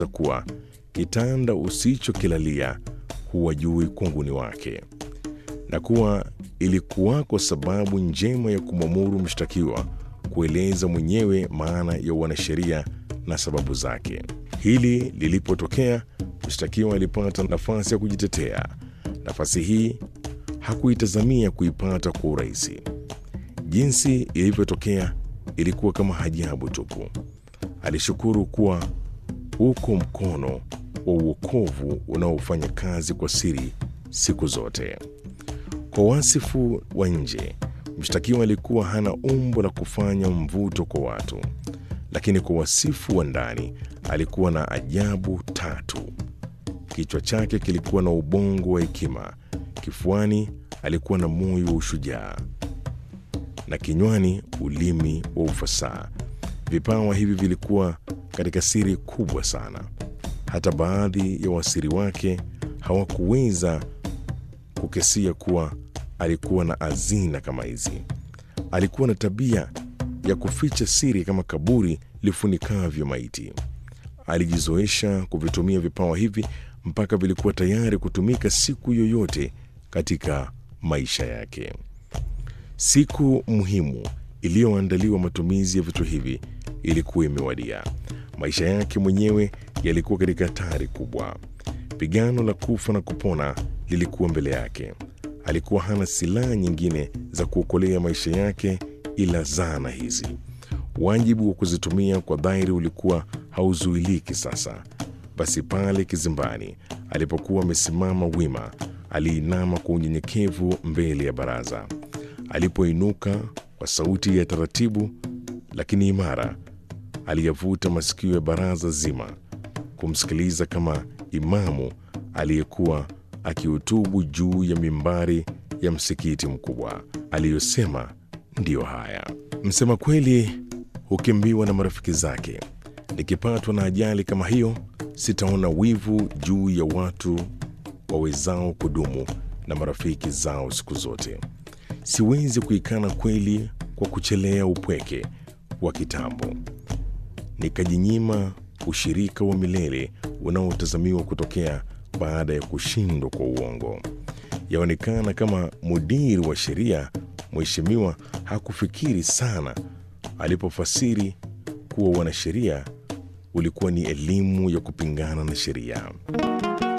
kuwa kitanda usichokilalia huwa juu kunguni wake, na kuwa ilikuwako sababu njema ya kumwamuru mshtakiwa kueleza mwenyewe maana ya wanasheria na sababu zake. Hili lilipotokea, mshtakiwa alipata nafasi ya kujitetea. Nafasi hii hakuitazamia kuipata kwa urahisi. Jinsi ilivyotokea ilikuwa kama ajabu tupu. Alishukuru kuwa uko mkono wa uokovu unaofanya kazi kwa siri siku zote. Kwa wasifu wa nje, mshtakiwa alikuwa hana umbo la kufanya mvuto kwa watu, lakini kwa wasifu wa ndani alikuwa na ajabu tatu. Kichwa chake kilikuwa na ubongo wa hekima, kifuani alikuwa na moyo wa ushujaa, na kinywani ulimi wa ufasaha. Vipawa hivi vilikuwa katika siri kubwa sana. Hata baadhi ya wasiri wake hawakuweza kukesia kuwa alikuwa na hazina kama hizi. Alikuwa na tabia ya kuficha siri kama kaburi lifunikavyo maiti. Alijizoesha kuvitumia vipawa hivi mpaka vilikuwa tayari kutumika siku yoyote katika maisha yake. Siku muhimu iliyoandaliwa matumizi ya vitu hivi ilikuwa imewadia. Maisha yake mwenyewe yalikuwa katika hatari kubwa. Pigano la kufa na kupona lilikuwa mbele yake. Alikuwa hana silaha nyingine za kuokolea maisha yake ila zana hizi. Wajibu wa kuzitumia kwa dhahiri ulikuwa hauzuiliki sasa. Basi pale kizimbani alipokuwa amesimama wima, aliinama kwa unyenyekevu mbele ya baraza. Alipoinuka kwa sauti ya taratibu lakini imara, aliyavuta masikio ya baraza zima kumsikiliza kama imamu aliyekuwa akihutubu juu ya mimbari ya msikiti mkubwa. Aliyosema ndiyo haya: msema kweli hukimbiwa na marafiki zake. Nikipatwa na ajali kama hiyo, sitaona wivu juu ya watu wawezao kudumu na marafiki zao siku zote. Siwezi kuikana kweli kwa kuchelea upweke wa kitambo, nikajinyima ushirika wa milele unaotazamiwa kutokea baada ya kushindwa kwa uongo. Yaonekana kama mudiri wa sheria mheshimiwa hakufikiri sana alipofasiri kuwa wanasheria ulikuwa ni elimu ya kupingana na sheria.